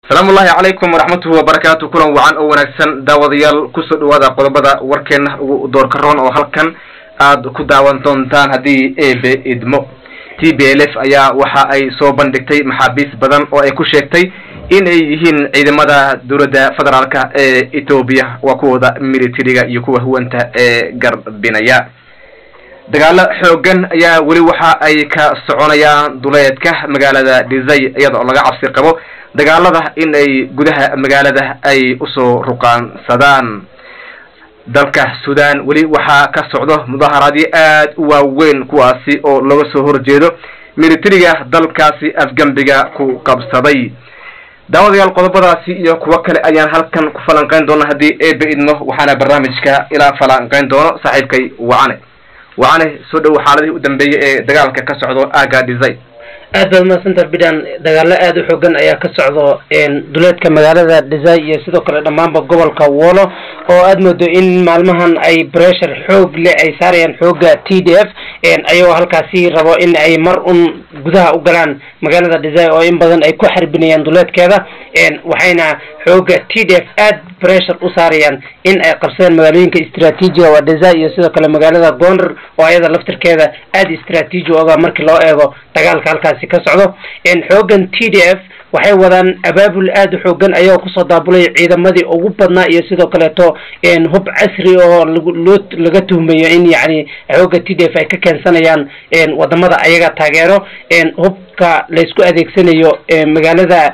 asalaamu ullahi calaykum waraxmatuhi wabarakaatu kulan wacan oo wanaagsan daawadayaal kusoo dhawaada qodobada warkeena ugu doorka roon oo halkan aad ku daawan doontaan haddii ebe idmo t b l f ayaa waxa ay soo bandhigtay maxaabiis badan oo ay ku sheegtay in ay yihiin ciidamada dowladda federaalka ee etoobiya waa kuwooda militariga iyo kuwa huwanta ee garbinaya dagaalo xoogan ayaa weli waxa ay ka soconayaan duleedka magaalada dhisay iyada oo laga cabsi qabo dagaalada in ay gudaha magaalada ay usoo ruqaansadaan dalka sudan weli waxaa ka socdo mudaharaadyo aad u waaweyn kuwaasi oo laga soo horjeedo militariga dalkaasi afgembiga ku qabsaday daawadayaal qodobadaasi iyo kuwo kale ayaan halkan ku falanqeyn doona haddii ebe idmo waxaana barnaamijka ilaa falanqeyn doono saaxiibkay wacane wacane soo dhowo xaaladihii u dambeeyey ee dagaalka ka socdo aga dhisay aad baad umahadsanta bidan dagaalo aada u xoogan ayaa ka socdo duleedka magaalada dhisay iyo sidoo kale dhammaanba gobolka wolo oo aada moodo in maalmahan ay bressure xoog leh ay saarayaan xooga t d f ayagoo halkaasi rabo in ay mar un gudaha u galaan magaalada dhisay oo in badan ay ku xarbinayaan duleedkeeda waxayna xooga t d f aad bressure u saarayaan in ay qabsadaan magaalooyinka istraatiijiga waa dhisay iyo sidoo kale magaalada gondar oo ayada laftirkeeda aada istraatiiji oga markii loo eego dagaalka halkaasi ka socdo xoogan t d f waxay wadaan abaabul aada u xoogan ayagoo kusoo daabulay ciidamadii ugu badnaa iyo sidoo kaleeto hub casri oo loo laga tuhmayo in yacni xooga t d f ay ka keensanayaan wadamada ayaga taageero hubka laysku adeegsanayo magaalada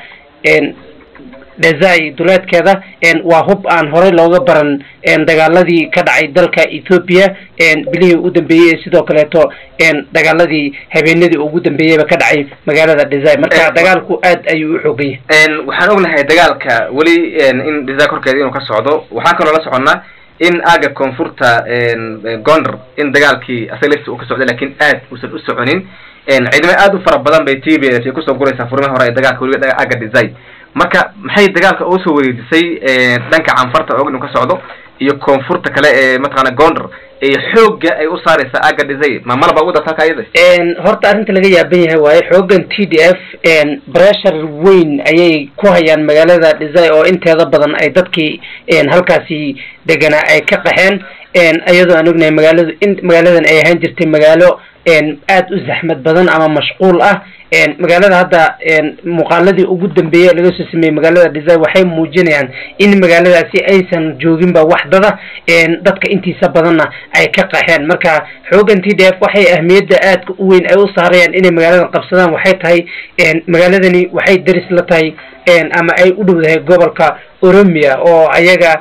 dezai duleedkeeda waa hub aan horey looga baran dagaaladii ka dhacay dalka ethoopia bilihii ugu dambeeyey ee sidoo kaleeto dagaaladii habeenadii ugu dambeeyeyba ka dhacay magaalada dezai marka dagaalku aad ayuu u xooganya waxaan ognahay dagaalka weli in dezai korkeeda inuu ka socdo waxaan kaloo la soconnaa in aaga koonfurta gondar in dagaalkii asaga lafti uu ka socday lakin aad uusan u soconin ciidamo aad u fara badan bay t b s kusoo guraysaa furmihi hore ee dagaalka weliba aaga dezai marka maxay dagaalka uga soo wareejisay dhanka canfarta og inu ka socdo iyo koonfurta kale ee mataqaana gondar ee xooga ay u saaraysa aga dhisay ma malaba ugu darta halka ayada horta arrinta laga yaaban yahay waaye xoogan t d f bressure weyn ayay ku hayaan magaalada dhisay oo inteeda badan ay dadkii halkaasi deganaa ay ka qaxeen iyadoo aan ognahay magaaladu in magaaladan ay ahaan jirtay magaalo aada u zaxmad badan ama mashquul ah magaalada hadda muuqaaladii ugu dambeeyey laga soo sameeyey magaalada dhisay waxay muujinayaan in magaaladaasi aysan jooginba waxdada dadka intiisa badanna ay ka qaxeen marka xoogan t d f waxay ahmiyadda aadka u weyn ay u saarayaan inay magaaladan qabsadaan waxay tahay magaaladani waxay deris la tahay ama ay u dhowdahay gobolka oromia oo ayaga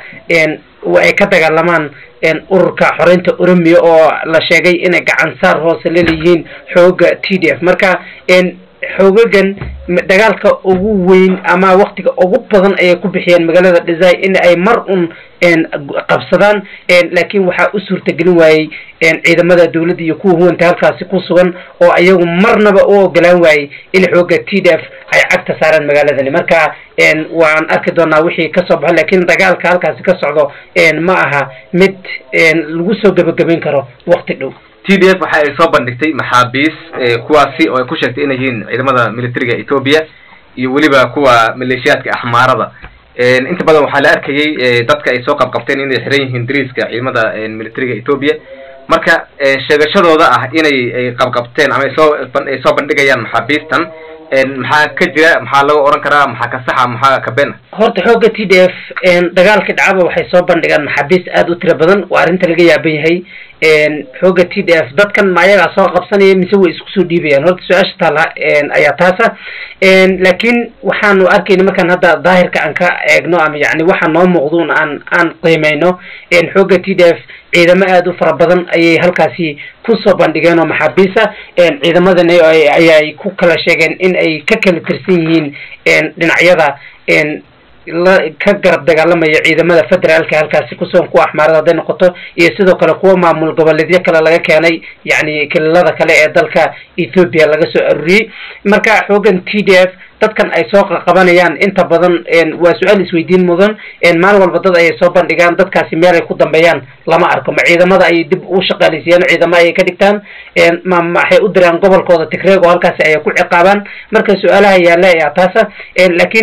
ay ka dagaalamaan ururka xoreynta oromia oo la sheegay inay gacan saar hoose laleeyihiin xooga t d f marka xoogagan dagaalka ugu weyn ama waktiga ugu badan ayay ku bixiyeen magaalada dhisay in ay mar un qabsadaan laakiin waxaa u suurtagelin waayey ciidamada dowladda iyo kuwa huwanta halkaasi ku sugan oo ayagu marnaba u ogolaan waayey in xooga t d f ay cagta saaraan magaaladani marka waan arki doonaa wixii kasoo baxo lakin dagaalka halkaasi ka socdo ma aha mid lagu soo gebagabayn karo wakti dhow t d f waxa ay soo bandhigtay maxaabiis kuwaasi oo ay ku sheegtay inay yihiin ciidamada militariga ethoopia iyo weliba kuwa maleeshiyaadka axmaarada inta badan waxaa la arkayay dadka ay soo qabqabteen inay xiran yihiin dariiska ciidamada militariga ethoopia marka sheegashadooda ah inay ay qabqabteen ama ay soo ay soo bandhigayaan maxaabiistan maxaa ka jira maxaa laga oran karaa maxaa ka saxa maxaa ka been horta xooga t d f dagaalkii dhacaba waxay soo bandhigaan maxaabiis aada u tira badan waa arrinta laga yaaban yahay xooga t d f dadkan ma ayagaa soo qabsanaya mise way isku soo dhiibayaan horta su-aasha taala ayaa taasa laakiin waxaanu arkayna markaan hadda daahirka aan ka eegno ama yani waxa noo muuqduun aan aan qiimeyno xooga t d f ciidamo aada u fara badan ayay halkaasi kusoo bandhigeen oo maxaabiisa ciidamadan ayay ku kala sheegeen in ay ka kala tirsan yihiin dhinacyada la ka garab dagaalamaya ciidamada federaalka halkaasi kusugan kuwa axmaarada hadday noqoto iyo sidoo kale kuwa maamul goboleedyo kale laga keenay yacni kililada kale ee dalka ethoopia laga soo aruuriyey marka xoogan t d f dadkan ay soo qabanayaan inta badan waa su-aal isweydiin mudan maalin walba dad ayay soo bandhigaan dadkaasi meel ay ku dambeeyaan lama arko ma ciidamada ayay dib u shaqaaleysiiyaan ciidamo ayay ka dhigtaan ma maxay u diraan gobolkooda tigreeg oo halkaasi ayay ku ciqaabaan marka su-aalaha yaalla ayaa taasa laakiin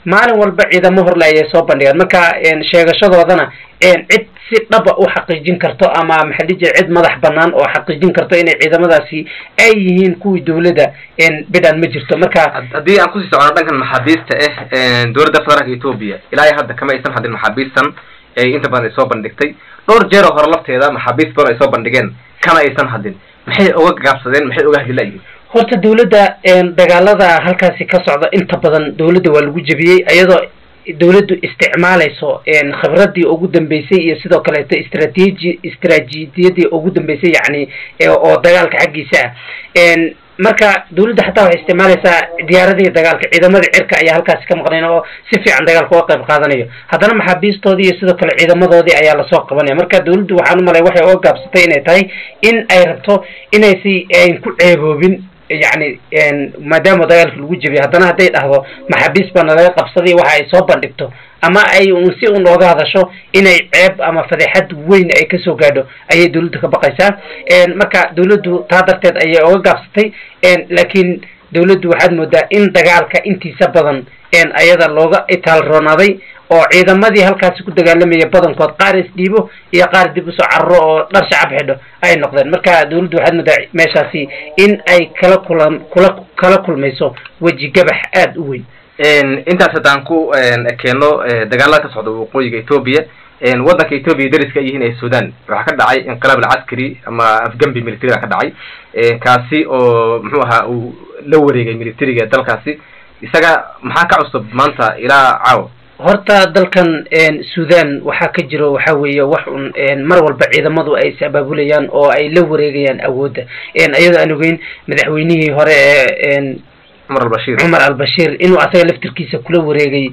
maalin walba ciidamo horle ayay soo bandhigaan marka sheegashadoodana cid si dhaba u xaqiijin karto ama maxaa dhihi jira cid madax banaan oo xaqiijin karto inay ciidamadaasi ay yihiin kuwii dawladda bidhan ma jirto marka haddii aan kusii socono dhankan maxaabiista ah dowladda federaalka etoobiya ilaa iyo hadda kama aysan hadin maxaabiistan ay inta badan ay soo bandhigtay dhowr jeer oo hore lafteeda maxaabiist badan ay soo bandhigeen kama aysan hadin maxay oga gaabsadeen maxay oga hadilaayihin horta dawladda dagaalada halkaasi ka socda inta badan dawladda waa lagu jebiyey iyadoo dawladdu isticmaalayso khibradii ugu dambeysay iyo sidoo kaleeto istrateji istraatiijiyadii ugu dambeysay yacni oo dagaalka xaggiisa ah marka dawladda xataa waxay isticmaalaysaa diyaaradihii dagaalka ciidamadii cirka ayaa halkaasi ka maqnayn oo si fiican dagaalka uga qayb qaadanayo haddana maxaabiistoodii iyo sidoo kale ciidamadoodii ayaa lasoo qabanaya marka dawladdu waxaan u malay waxay uga gaabsatay inay tahay in ay rabto inaysi ku ceeboobin yacni maadaama dagaalka lagu jebiyo haddana hadday dhahdo maxaabiis baana laga qabsaday waxa ay soo bandhigto ama ay un si un ooga hadasho inay ceeb ama fadeexad weyn ay kasoo gaadho ayay dawladdu ka baqaysaa marka dawladdu taa darteed ayay oga gaabsatay laakiin dawladdu waxaad moodaa in dagaalka intiisa badan ayada looga itaalroonaaday oo ciidamadii halkaasi ku dagaalamaya badankood qaar isdhiibo iyo qaar dib usoo cararo oo dhar shacab xidho ay noqdeen marka dawladdu waxaad moodaa meeshaasi in ay kala kula kula kala kulmayso weji gabax aada u weyn intaas haddaan ku keeno dagaalada ka socda waqooyiga etoobiya waddanka etoobiya dariska ay yihiin ee sudan waxaa ka dhacay inqilaab alcaskari ama afgambi military baa ka dhacay kaasi oo muxuu ahaa uu la wareegay militariga dalkaasi isaga maxaa ka cusub maanta ilaa caawa horta dalkan sudan waxaa ka jiro waxa weeye wax un mar walba ciidamadu ay is abaabulayaan oo ay la wareegayaan awoodda iyadoo aan ogeyn madaxweynihii hore ee cumar albashir cumar albashir inuu asaga laftirkiisa kula wareegay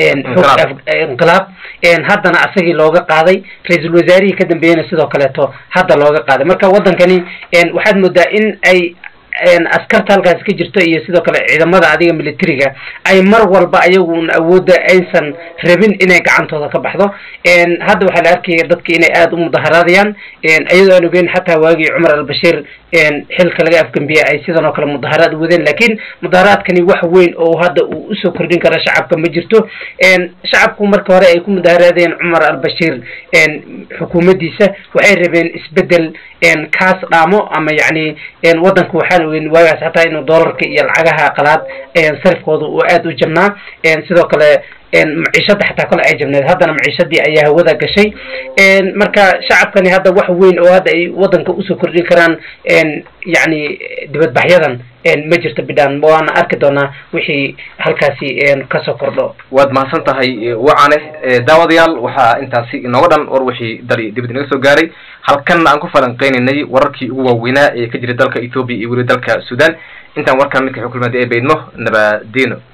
inqilaab haddana asagii looga qaaday ra-iisul wasaarihii ka dambeeyena sidoo kaleeto hadda looga qaaday marka waddankani waxaad moodaa in ay askarta halkaasi ka jirto iyo sidoo kale ciidamada adiga militariga ay mar walba ayagun awoodda aysan rabin inay gacantooda ka baxdo hadda waxaa la arkaya dadka inay aada u mudaharaadayaan iyadoo aan ogeyn xataa waagii cumar albashir xilka laga afgambiya ay sidan oo kale mudaharaad wadeen lakin mudaharaadkani wax weyn oo hadda uu usoo kordhin kara shacabka ma jirto shacabku marka hore ay ku mudaharaadeen cumar albashir xukuumaddiisa waxay rabeen isbedel kaas dhaamo ama yacni waddanka waxaan ogeyn waagaas xataa inuu doolarka iyo lacagaha qalaad sarifkooda uu aada u jabnaa sidoo kale maciishada xataa kole ay jabneed haddana maciishadii ayaa hawada gashay marka shacabkani hadda wax weyn oo hadda ay waddanka usoo kordhin karaan yacni dibadbaxyadan ma jirto bidhaan waana arki doonaa wixii halkaasi kasoo kordho waad mahadsan tahay wacane daawadayaal waxaa intaasi inooga dhan war wixii dali dibad inaga soo gaaray halkan aan ku falanqeynaynay wararkii ugu waaweynaa ee ka jira dalka ethoobia iyo weli dalka sudan intaan warkan midka xukulmada ee baydmo nabadino